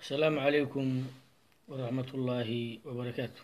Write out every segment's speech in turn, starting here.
asalaamu calaykum waraxmat ullaahi wabarakaatu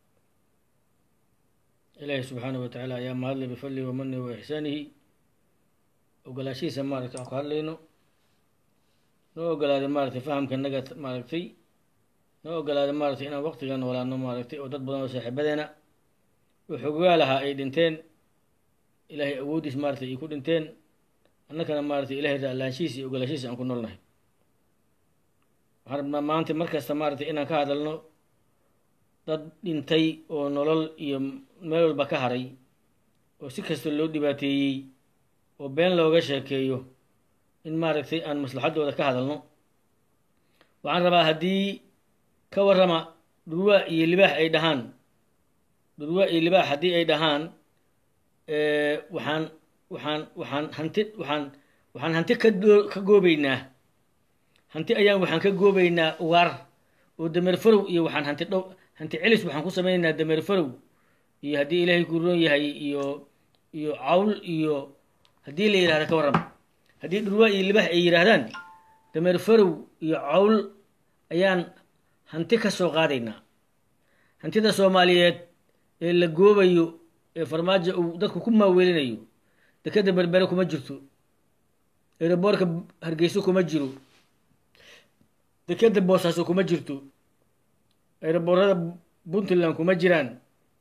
ilaahi subxaanahu wa tacaala ayaa mahadle bifadlihi wamani wa ixsaanihi ogolaashihiisa maaragtay aan ku hadlayno noo ogolaaday maaragtay fahamka naga maaragtay noo ogolaaday maaragtay inaan waqtiga noolaano maaragtay oo dad badan oo saaxiibadeena oo xogogaa lahaa ay dhinteen ilaahay awooddiis maaragtay ay ku dhinteen annakana maaragtay ilahay raalaanshihiisa iyo ogolaashihiisa aan ku noolnahay waxaan rabnaa maanta mar kasta maaragtay inaan ka hadalno dad dhintay oo nolol iyo meel walba ka haray oo si kasta loo dhibaateeyey oo been looga sheekeeyo in maaragtay aan maslaxaddooda ka hadalno waxaan rabaa haddii ka warrama dhurwaa iyo libaax ay dhahaan dhurwaa iyo libaax haddii ay dhahaan waxaan waxaan waxaan hanti waxaan waxaan hanti ka ka goobeynaa hanti ayaan waxaan ka goobeynaa ugaar oo dameer farow iyo waxaan hanti dhow hanti celis waxaan ku sameynaynaa dameer farow iyo haddii ilaahay ku roon yahay iyo iyo cawl iyo haddii la yidhahda ka warrama haddii dhurwaa iyo libax ay yidhaahdaan dameer farow iyo cawl ayaan hanti ka soo qaadaynaa hantida soomaaliyeed ee la goobayo ee farmaajo uu dadku ku maaweelinayo dekeda berbere kuma jirto eeraboorka hargeyso kuma jiro dekeda boosaaso kuma jirto eeraboorada puntland kuma jiraan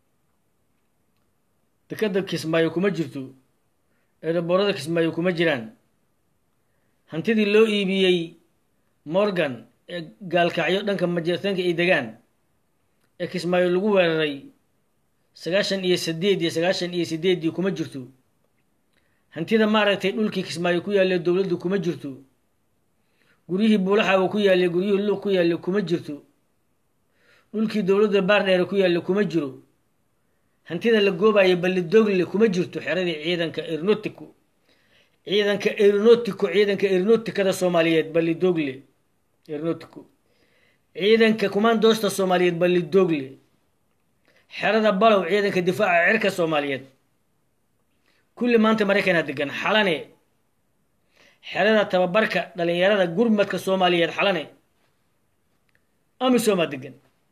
dekeda kismaayo kuma jirto eeraboorada kismaayo kuma jiraan hantidii loo iibiyey morgan ee gaalkacyo dhanka majeertaanka ay degaan ee kismaayo lagu weeraray sagaashan iyo sideed iyo sagaashan iyo sideeddii kuma jirto hantida maaragtay dhulkii kismaayo ku yaallay dowladdu kuma jirto guryihii buulaxaawa ku yaallay guryihii luuq ku yaallay kuma jirto dhulkii dowladda baardheere ku yaallay kuma jiro hantida la goobayo ballidogle kuma jirto xeradii ciidanka aeronotico ciidanka aeronotico ciidanka aeronoticada soomaaliyeed ballidogle aeronotico ciidanka kumaandoosta soomaaliyeed ballidogle xerada balow ciidanka difaaca cirka soomaaliyeed kulli maanta maraykanaa degan xalane xerada tababarka dhalinyarada gurmadka soomaaliyeed xalane amisomaa degan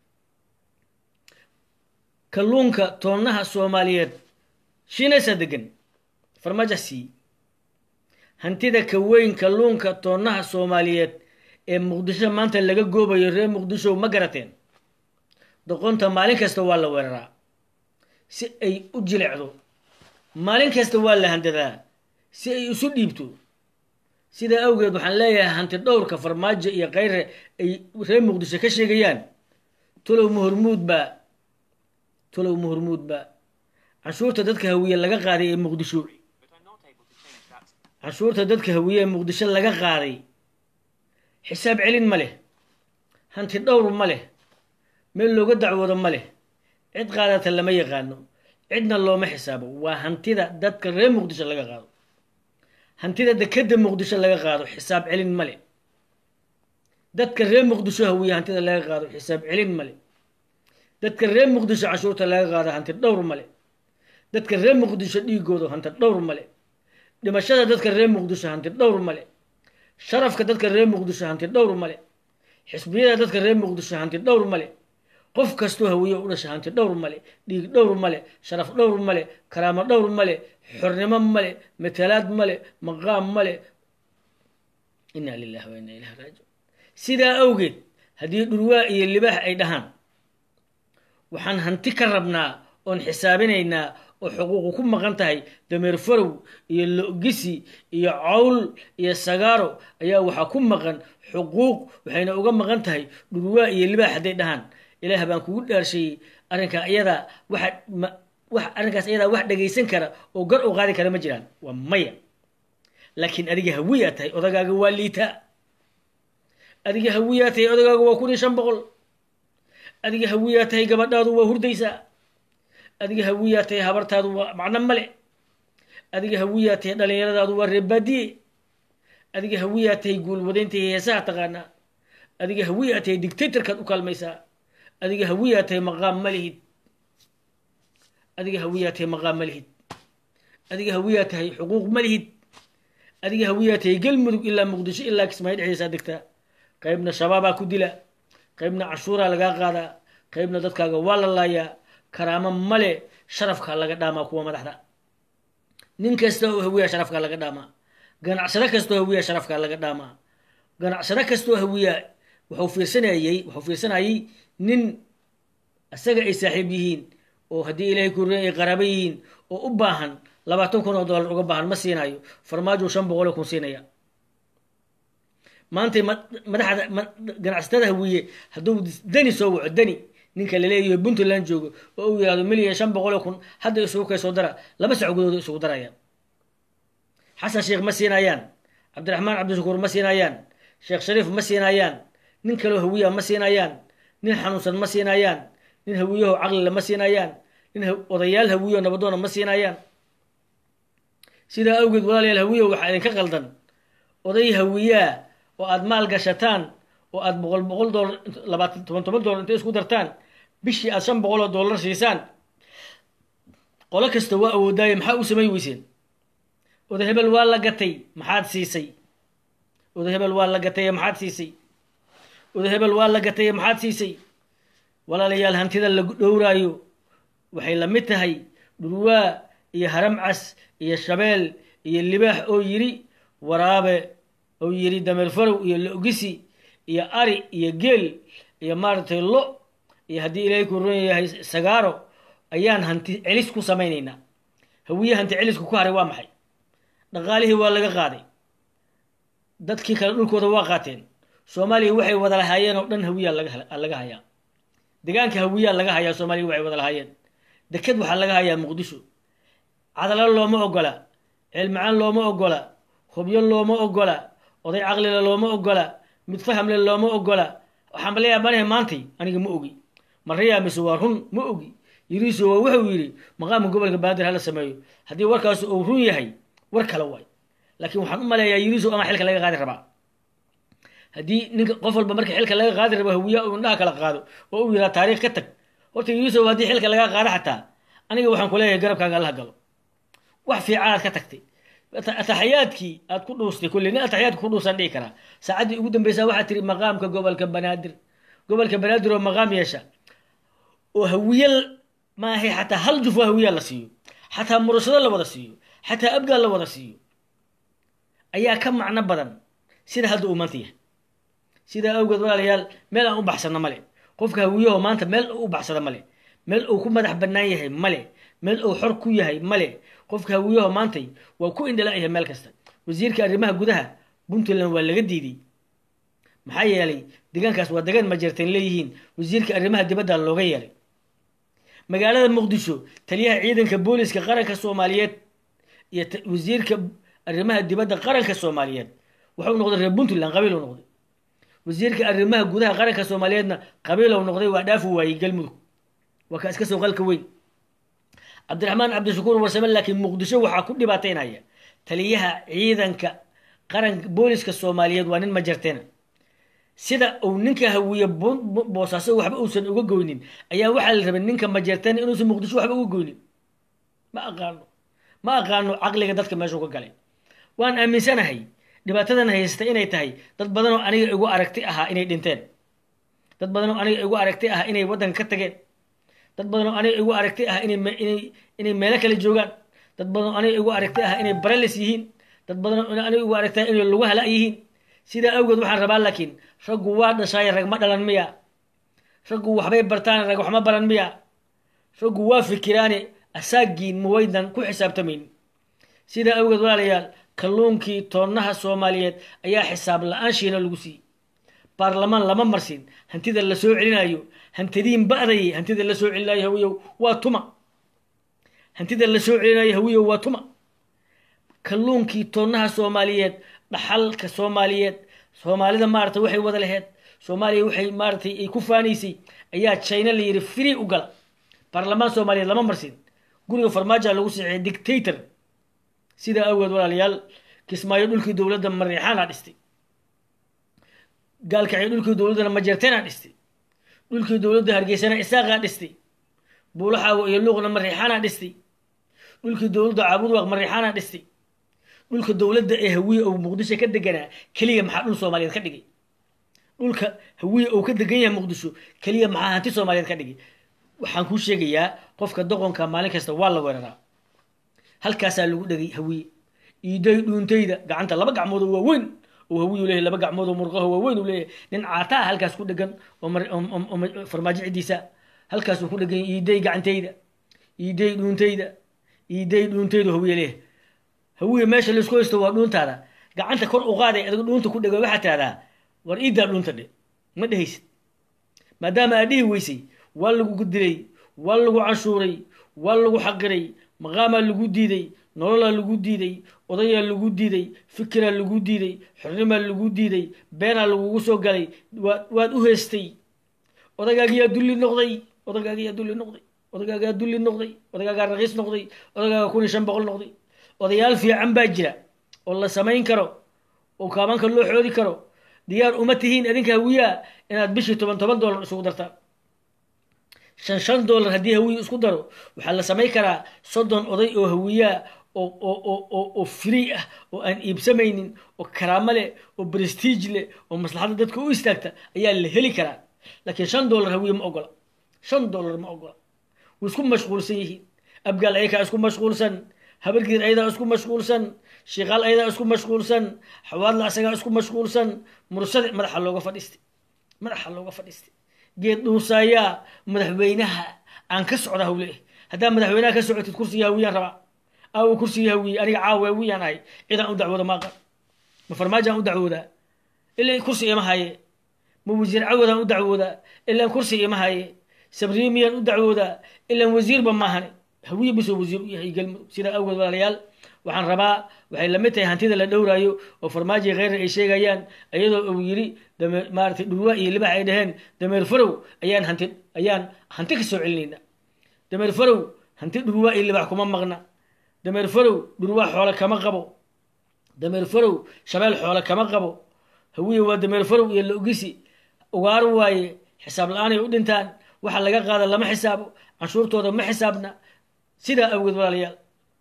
kalluunka toonaha soomaaliyeed shiinaysaa degan farmajasi hantida ka weyn kalluunka toonaha soomaaliyeed ee muqdisho maanta laga goobayo reer muqdisho ma garateen doqonta maalin kasta waa la weeraraa si ay u jilecdo maalin kasta waa la handadaa si ay isu dhiibto sidaa awgeed waxaan leeyahay hanti dhowrka farmaajo iyo kayre ay reer muqdisho ka sheegayaan tolow muhormuud baa tolow muhormuud baa canshuurta dadka hawiye laga qaaday ee muqdisho canshuurta dadka hawiye ee muqdisho laga qaaday xisaab celin ma leh hanti dhowr ma leh meel looga dacwoodo ma leh cid qaadata lama yaqaano cidna looma xisaabo waa hantida dadka reer muqdisho laga qaado hantida dekeda muqdisho laga qaado xisaab celin ma leh dadka reer muqdisho hawiye hantida laga qaado xisaab celin ma leh dadka reer muqdisho canshuurta laga qaado hanti dhowr ma leh dadka reer muqdisho dhiigooda hanti dhowr ma leh dhimashada dadka reer muqdisho hanti dhowr ma leh sharafka dadka reer muqdisho hanti dhowr ma leh xisbiyada dadka reer muqdisho hanti dhowr ma leh qof kastoo hawiye u dhasha hanti dhowr male dhiig dhowr male sharaf dhowr male karaamo dhowr male xornimo male matalaad male maqaam male inaa lilahi wa inaa ilahi raajiun sidaa awgeed haddii dhurwaa iyo libaax ay dhahaan waxaan hanti ka rabnaa oon xisaabinaynaa oo xuquuqu ku maqan tahay dameer farow iyo lo-gisi iyo cawl iyo sagaaro ayaa waxaa ku maqan xuquuq waxayna uga maqan tahay dhurwaa iyo libaax hadday dhahaan ilaah baan kugu dhaarsheeyey arrinkaa iyadaa waxa wax arrinkaas iyadaa wax dhagaysan kara oo gar u qaadi kara ma jiraan waa maya laakiin adiga hawiyaa tahay odagaaga waa liitaa adiga hawiyaa tahay odagaaga waa kun iyo shan boqol adiga hawiyaa tahay gabadhaadu waa hurdaysaa adiga hawiyaa tahay habartaadu waa macno male adiga hawiyaa tahay dhalinyaradaadu waa reebaadiye adiga hawiyaa tahay guulwadaynta heesaha taqaanaa adiga hawiyaa tahay dictatorkaad u kaalmaysaa adiga hawiyaa tahay maqaam ma lihid adiga hawiyaa tahay maqaam ma lihid adiga hawiyaa tahay xuquuq ma lihid adiga hawiyaa tahay galmudug ilaa muqdisho ilaa kismaayo dhexdiisaa degtaa qaybna shabaabaa ku dila qaybna cashuuraa lagaa qaadaa qaybna dadkaaga waa la laayaa karaamo male sharafkaa laga dhaamaa kuwa madaxda nin kasta oo hawiya sharafkaa laga dhaamaa ganacsado kastaoo hawiya sharafkaa laga dhaamaa ganacsado kastaoo hawiya wuxuu fiirsanayey wuxuu fiirsanayay nin isaga ay saaxiib yihiin oo haddii ilaahay kurin ay qaraabo yihiin oo u baahan labaatan kun oo dollar uga baahan ma siinayo farmaajo shan boqol oo kun siinaya maantay madaxda ganacsatada hawiye hadduu dani soo waco dani ninka laleeyahay puntland joogo oo uu yihahdo milyan shan boqol oo kun hadda isugu kay soo dara laba sac gudooda isugu darayaan xasan sheekh ma siinayaan cabdiraxmaan cabdishakuur ma siinayaan sheekh shariif ma siinayaan nin kaloo hawiya ma siinayaan nin xanuunsan ma siinayaan nin hawiyaho caqlile ma siinayaan nin odayaal hawiyo nabadoona ma siinayaan sidaa awgeed walaalayaal hawiyo waxaa idinka qaldan oday hawiyaa oo aada maal gashataan oo aada boqol boqol doolar labaatan toban toban dollar intay isku dartaan bishii aada shan boqol oo dollar siisaan qolo kasta waa awoodaaye maxaa u samay weyseen oday hebel waa la gatay maxaad siisay oday hebel waa la gataye maxaad siisay oday hebel waa la gataye maxaad siisay walaalayaal hantida la dhowraayo waxay la mid tahay dhurwaa iyo haramcas iyo shabeel iyo libaax oo yidhi waraabe oo yidhi dameer farow iyo lo-gisi iyo ari iyo geel iyo maaragtay lo iyo haddii ilaahay ku ron yahay sagaaro ayaan hanti celis ku samaynaynaa hawiye hanti celisku ku haray waa maxay dhaqaalihii waa laga qaaday dadkii kale dhulkooda waa qaateen soomaaliya waxay wada lahaayeen oo dhan hawiyaa laga hayaa degaanka hawiyaa laga hayaa soomaaliya waxay wada lahaayeen deked waxaa laga hayaa muqdisho cadalo looma ogola ceelmacaan looma ogola hubyo looma ogola oday caqlile looma ogola mid fahamle looma ogola waxaan baleeyaa banahay maantay aniga ma ogi marrayaa mise waa run ma ogi yiriiso waa wuxuu yidhi maqaamka gobolka banaadir hala sameeyo haddii warkaas uu run yahay war kale waay laakiin waxaan u maleeyaa yiriiso ama xilka laga qaadi rabaa haddii ninka qof walba marka xilka laga qaadi rabo hawiya uu indhaha kala qaado oo uu yidhaha taariikh ka tag horta yiriiso haddii xilka laga qaado xataa aniga waxaan ku leeyahay garabkaaga allaha galo wax fiicanaad ka tagtay ataxiyaadkii aad ku dhuustay kulle nin ataxiyaadka ku dhuusaan dhihi karaa saacaddii ugu dambeysaa waxaad tiri maqaamka gobolka banaadir gobolka banaadir oo maqaam yeesha oo hawiye maahay xataa hal juf oo hawiyaa la siiyo xataa murashado la wada siiyo xataa abgaal la wada siiyo ayaa ka macno badan sida hadda uu maanta yahay sidaa awgeed walaalayaal meel aan u baxsano male qofka hawiyaho maanta meel u baxsada male meel uu ku madax bannaan yahay male meel uu xor ku yahay male qofka hawiyaho maantay waa ku indhala-yahay meel kasta wasiirka arrimaha gudaha puntland waa laga diiday maxaa yeelay deegaankaas waa degaan majeerteen leeyihiin wasiirka arrimaha dibadda looga yeelay magaalada muqdisho taliyaha ciidanka booliska qaranka soomaaliyeed iyo wasiirka arrimaha dibadda qaranka soomaaliyeed wuxuu noqday reer puntland qabiilu noqday wasiirka arrimaha gudaha qaranka soomaaliyeedna qabiilow noqday waa dhaafu waayey galmudug waa kaa iska soo qalka weyn cabdiraxmaan cabdishakuur warsame laakiin muqdisho waxaa ku dhibaateynaya taliyaha ciidanka qaranka booliska soomaaliyeed waa nin majarteena sida uu ninka hawiye boosaaso waxba uusan uga goynin ayaa waxaa la rabay ninka majarteena inuusan muqdisho waxba uga goynin ma aqaano ma aqaano caqliga dadka meeshuu ka galay waan aaminsanahay dhibaatadan haysta inay tahay dad badanoo aniga igu aragti ahaa inay dhinteen dad badanoo aniga igu aragti ah inay waddanka ka tageen dad badanoo aniga igu aragti ah inay inay meelo kale joogaan dad badanoo aniga igu aragti ah inay bareles yihiin dad badanoo aniga igu aragti ah inay lagu hala yihiin sidaa awgeed waxaan rabaa laakiin raggu waa dhashaaye rag ma dhalan miya raggu waxbay bartaan rag waxma baran miya raggu waa fikiraane asaagiin muwaydan ku xisaabtamayn sidaa awgeed walaalayaal kalluunkii toonaha soomaaliyeed ayaa xisaab la-aan shiina lagu siiyey baarlamaan lama marsin hantida la soo celinayo hantidiin ba'day hantida la soo celinayo hawiyow waa tuma hantida la soo celinayo hawiyow waa tuma kalluunkii toonaha soomaaliyeed dhaxalka soomaaliyeed soomaalida maarata waxay wada laheyd soomaaliya waxay maaratay ay ku faanaysay ayaa china la yidhi free u gala baarlamaan soomaaliyeed lama marsin guriga farmaajoa lagu siixiyay dictator sidaa awgeed walaalayaal kismaayo dhulkii dowladda mariixaanaa dhistay gaalkacyo dhulkii dowladdana majeerteenaa dhistay dhulkii dowladda hargeysana isaaqaa dhistay buulaxaawo iyo luuqna mariixaanaa dhistay dhulkii dowladda caabudwaaq mariixaanaa dhistay dhulka dowladda ee hawiye oo muqdisho ka deganaa keliya maxaa dhul soomaaliyeed ka dhigay dhulka hawiye uu ka degan yahay muqdisho keliya maxaa hanti soomaaliyeed ka dhigay waxaan kuu sheegayaa qofka doqonka maalin kasta waa la weeraraa halkaasaa lagu dhegay hawiye iiday dhuuntayda gacanta laba gacmood oo waaweyn oo hawiyu leeyahay laba gacmood oo murqaho waaweyn uu leeyahay nin caataa halkaas ku dhegan oo farmaajo ciddiisa halkaasuu ku dhegan iiday gacantayda iiday dhuuntayda iiday dhuuntaydu hawiye leeyahay hawiye meesha laisku haysto waa dhuuntaada gacanta kor u qaaday adiga dhuunta ku dhega waxaa tahdaa war iidaa dhuunta dhe ma dhehaysid maadaama aad dhihi weysay waa lagu dilay waa lagu canshuuray waa lagu xaqiray maqaamaa lagu diiday nololaa lagu diiday odayaa lagu diiday fikiraa lagu diiday xornimaa lagu diiday beenaa lagugu soo galay waad u heestay odagaagiyaa dulli noqday odagaagiyaa dulli noqday odagaagaa dulli noqday odagaagaa raqiis noqday odagaagaa kun iyo shan boqol noqday odayaal fiican baa jira oo la samayn karo oo kaabanka loo xoodi karo diyaar uma tihiin adinka hawiyaa inaad bishii toban toban dollar isugu dartaan shan shan dollar haddii hawiye isku daro waxaa la samayn karaa soddon oday oo hawiyaa oo oo oo oo oo free ah oo aan iibsamaynin oo karaamo leh oo prestige leh oo maslaxadda dadka u istaagta ayaa la heli karaa laakiin shan dollar hawiye ma ogola shan dollar ma ogola way isku mashquulsan yihiin abgaal ayakaa isku mashquulsan habargiir ayadaa isku mashquulsan shiikaal ayadaa isku mashquulsan xawaadla asagaa isku mashquulsan mursade madaxa looga fadhiistay madaxa looga fadhiistay geed dhuusaayaa madaxweynaha aan ka socda hawle haddaa madaxweynaha ka socotid kursiga hawiyaan rabaa aawo kursiga hawiye aniga caawa hawiyaan ahay cidaan u dacwooda maaqa ma farmaajaan u dacwoodaa ilaa kursi ima haye ma wasiir cawadaan u dacwoodaa ilaan kursi ima haye sabriimiyaan u dacwoodaa ilaan wasiirba maahane hawiye bisoo wasiir u yahay galmudug sidaa awgeed walaalayaal waxaan rabaa waxay lamid tahay hantida la dhowraayo oo farmaajo kheyrar ay sheegayaan iyadoo uu yiri maaratay dhurwa iyo libax ay dhaheen dameer farow ayaan hanti ayaan hanti ka soo celinayna dameer farow hanti dhurwa iyo libax kuma maqna dameer farow dhurwa xoole kama qabo dameer farow shabeel xoole kama qabo hawiye waa dameer farow iyo la ogisi ugaar waaye xisaab la-aanay u dhintaan waxa laga qaada lama xisaabo canshuurtooda ma xisaabna sidaa awgeed walaalayaal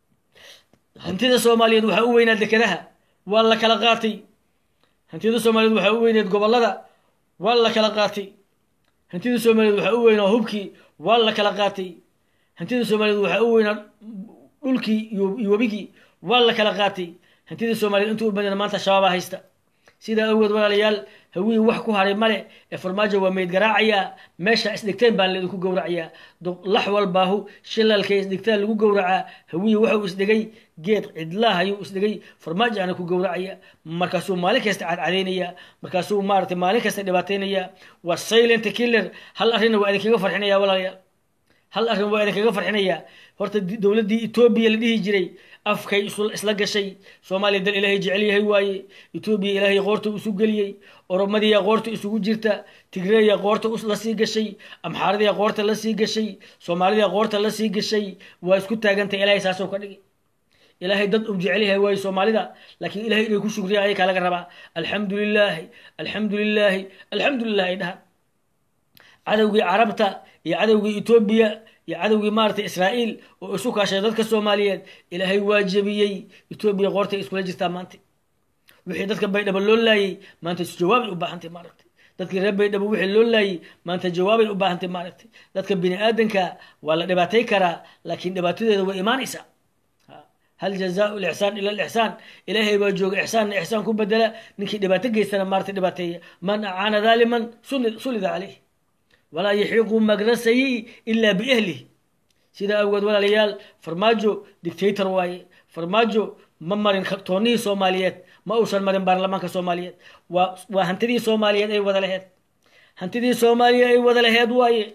hantida soomaaliyeed waxaa u weynaa dekedaha waa la kala qaatay hantida soomaaliyeed waxaa u weyneed gobolada waa la kala qaatay hantida soomaaliyeed waxaa u weynaa hubkii waa la kala qaatay hantida soomaaliyeed waxaa u weynaa dhulkii iyo webigii waa la kala qaatay hantida soomaaliyeed intuu u badana maanta shabaabaa haysta sidaa awgeed walaalayaal hawiye wax ku haray male ee farmaajo waa meyd garaacayaa meesha isdhigteen baan laidinku gowracayaa lax walbaahu shilalkay isdhigtaan lagu gowracaa hawiye waxuu isdhigay geed cidlaah ayuu isdhigay farmaajo aana ku gowracaya markaasuu maalin kasta cadcadaynaya markaasuu maaratay maalin kasta dhibaataynaya waa silent killer hal arrinna waa idinkaga farxinaya walaalayaal hal arrin waa idinkaga farxinaya horta dowladdii etoobiya la dhihi jiray afkay isla gashay soomaaliya dal ilaahay jecel yahay waaye etoobiya ilaahay qoorta isu geliyey oromadiya qoorta isugu jirta tigreya qoorta la sii gashay amxaaradiya qoorta la sii gashay soomaalidia qoorta la sii gashay waa isku taagantay ilaahay saasoo ka dhigay ilaahay dad u jecel yahay waaye soomaalida laakiin ilahay inay ku shugriya ayakaa laga rabaa alxamdu lilaahi alxamdu lilaahi alxamdu lilah ay dhahaan cadowgii carabta iyo cadowgii etoobiya iyo cadowgii maaratay israa'iil oo isu kaashay dadka soomaaliyeed ilaahay waa jebiyey etoobiya qoortay iskula jirtaa maanta wixii dadka baydhabo loo laayey maanta jawaabay u baahantay maaragtay dadkii reer baydhabo wixii loo laayey maanta jawaabay u baahantay maaragtay dadka bini aadanka waa la dhibaatay karaa laakiin dhibaatadeeda way imaanaysaa hal jazaau lixsaan ila lixsaan ilaahay baa jooga ixsaanna ixsaan ku bedela ninkii dhibaato geystana maaratay dhibaateeya man acaana daaliman sulida caleyh walaa yaxiiqu magra sayi ilaa biahlih sidaa awgeed walaalayaal farmaajo dictator waaye farmaajo ma marin toonnihii soomaaliyeed ma uusan marin baarlamaanka soomaaliyeed waa waa hantidii soomaaliyeed ay wada laheed hantidii soomaaliya ay wada laheed waaye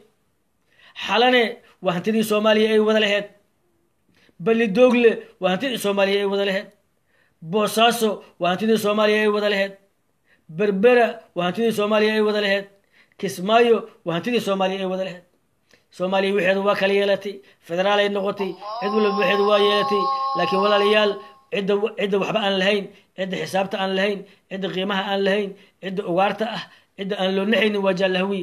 xalane waa hantidii soomaaliya ay wada laheed balidoogle waa hantidii soomaaliya ay wada laheed boosaaso waa hantidii soomaaliya ay wada laheed berbera waa hantidii soomaaliya ay wada laheed kismaayo waa hantidii soomaaliya ay wada laheed soomaaliya waxeedu waa kala yeelatay federaal ay noqotay cid walba waxeedu waa yeelatay laakiin walaalayaal cidda cidda waxba aan lahayn cidda xisaabta aan lahayn cidda qiimaha aan lahayn cidda ugaarta ah cidda aan loo naxaynin waa jaalla hawiye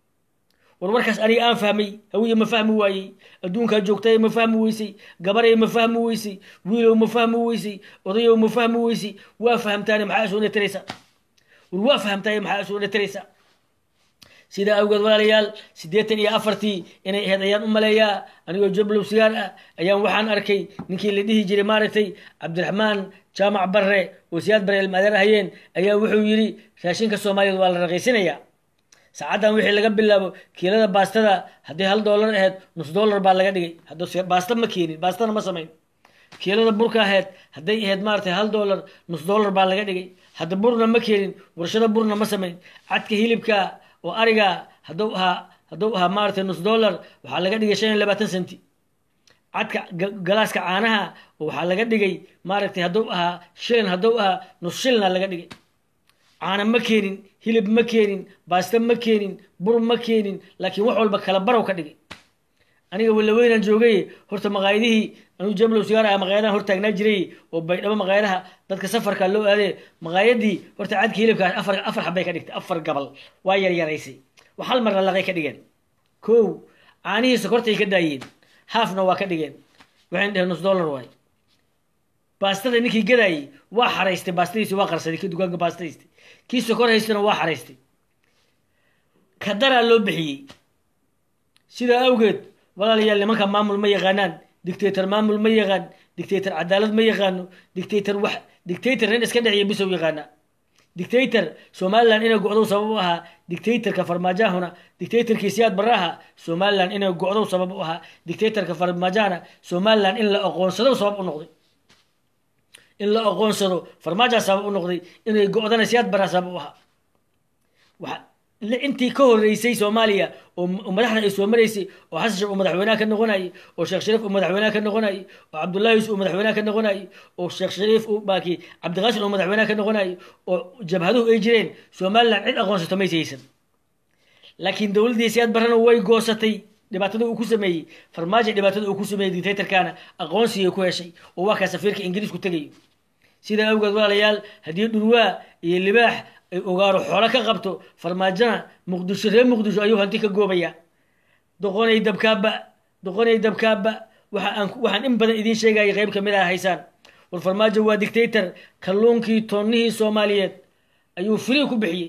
war warkaas aniga aan fahmay hawiye ma fahmi waayey adduunkaa joogtay ma fahmi weysay gabaray ma fahmi weysay wiilow ma fahmi weysay odayow ma fahmi weysay waa fahamtaane maxaa soo netiraysa war waa fahamtahay maxaa isu dhataraysaa sidaa awgeed walaalayaal siddeetan iyo afartii inay ahayd ayaan u maleeyaa anigoo jablow sigaar ah ayaan waxaan arkay ninkii la dhihi jiray maaragtay cabdiraxmaan jaamac barre oo siyaad bare ilmaadeer ahayeen ayaa wuxuu yidhi raashinka soomaaliyeed waa la raqiysinayaa saacaddan wixii laga bilaabo kiilada baastada haddii hal doolar ahayd nus doolar baa laga dhigay hadduu baasta ma keenin baastana ma samayn kiilada burka ahayd hadday ahayd maaragtay hal doolar nus doolar baa laga dhigay hadda burna ma keenin warshado burna ma samayn cadka hilibka oo ariga hadduu ahaa hadduu ahaa maaragtay nus dollar waxaa laga dhigay shan iyo labaatan centi cadka galaaska caanaha waxaa laga dhigay maaragtay hadduu ahaa shilin hadduu ahaa nus shilina laga dhigay caana ma keenin hilib ma keenin baasta ma keenin bur ma keenin laakiin wax walba kala barow ka dhigay aniga walaweynaan joogay horta maqaayadihii anuu jamlow sigaar ah maqaayadahan hor taagnaa jiray oo baydhabo maqaayadaha dadka safarka loo aadee maqaayadii horta cadka hilibkaas afar afar xabbay ka dhigtay afar gabal waa yaryaraysay wax hal mar lalaqay ka dhigeen kow caanihii sokortay ka daayeen haafna waa ka dhigeen waxayn dheheen nus dollar waay baastada ninkii gadaayey waa xaraystay baastadiisi waa qarsaday kii dukaanka baastadiistay kii sokor haystana waa xaraystay kadaraa loo bixiyey sidaa awgeed walaalayaal nimanka maamul ma yaqaanaan dictator maamul ma yaqaan dictator cadaalad ma yaqaano dictator wax dictator nin iska dheciya bisow yaqaana dictator somaliland inay go-dow sabab u ahaa dictatorka farmaajahuna dictatorkii siyaad baraha somaliland inay go-dow sabab u ahaa dictatorka farmaajahana somaliland in la aqoonsado sabab u noqday in la aqoonsado farmaaja sabab u noqday inay go-dana siyaad baraha sabab u ahaa intii ka horeysay soomaaliya oo madaxda ay soo maraysay oo xasan sheekh uu madaxweynaha ka noqonayay oo sheekh shariif uu madaxweynaha ka noqonayay oo cabdullahi yusuf uu madaxweynaha ka noqonayay oo sheekh shariif uu baaki cabdiqaasin uu madaxweynaha ka noqonayay oo jabhaduhu ay jireen somaliland cid aqoonsato maysa haysan laakiin dowladdii siyaad barrana way goosatay dhibaatada uu ku sameeyey farmaajo dhibaatada uu ku sameeyey dictatorkana aqoonsigay ku heshay oo waa kaa safiirka ingiriisku tegayo sidaa awgeed walaalayaal haddii dhurwaa iyo libaax ay ogaaro xoolo ka qabto farmaajona muqdisho reer muqdisho ayuu hanti ka goobaya doqonay dabkaaba doqonay dabkaaba waxa aan waxaan in badan idiin sheegaya qayb kamid ah haysaan war farmaajo waa dictator kalluunkii toonnihii soomaaliyeed ayuu free ku bixiyey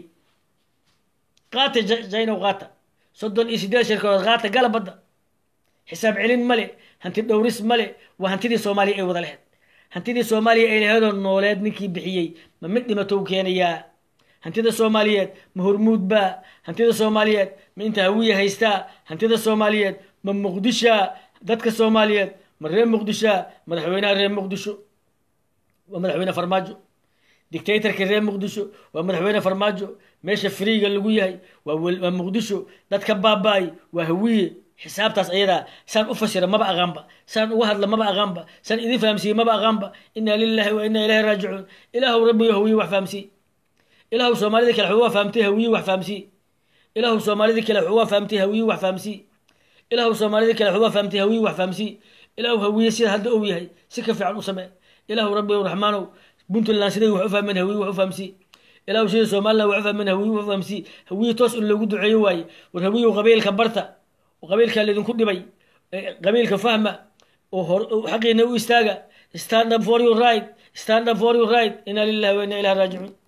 qaata jaynow qaata soddon iyo sideed shirkadood qaata gala badda xisaab celin male hanti dhowris male waa hantidii soomaaliya ay wada laheyd hantidii soomaaliya ay laheedoo nooleed ninkii bixiyey ma mid dhimatow keenayaa hantida soomaaliyeed ma hormuud baa hantida soomaaliyeed ma inta hawiya haystaa hantida soomaaliyeed ma muqdisha dadka soomaaliyeed ma reer muqdisha madaxweynaha reer muqdisho waa madaxweyne farmaajo dictatorka reer muqdisho waa madaxweyne farmaajo meesha friiga lagu yahay waa muqdisho dadka baaba-ay waa hawiye xisaabtaas ayadaa saan u fasira maba aqaanba saan uga hadla maba aqaanba saan idin fahamsiiye maba aqaanba inaa lilahi wa inaa ilahi raajicuun ilaahu rabbiyo hawiye wax fahamsiiye ilaahu soomaalida kale xuu waa fahamtay hawiye wax fahamsiiye ilaahu soomaalida kale xuu waa fahamtay hawiye wax fahamsiiye ilaahu soomaalida kale xuu waa fahamtay hawiye wax fahamsiiye ilaahu hawiye sida hadda ou yahay si ka fiican u samee ilaahu rabbiyo raxmaanow puntland siday wax u fahmeen hawiye wax u fahamsiiye ilaahu sida somaliland wax u fahmeen hawiye wax u fahamsiiye hawiye toos in loogu duceeyo waaye war hawiyow qabiilka barta qabiilkaa laydinku dhibay qabiilka fahma oo xaqiina u istaaga stand up for your right stand up for your right inaa lillahi wa inaa ilahi raajicuun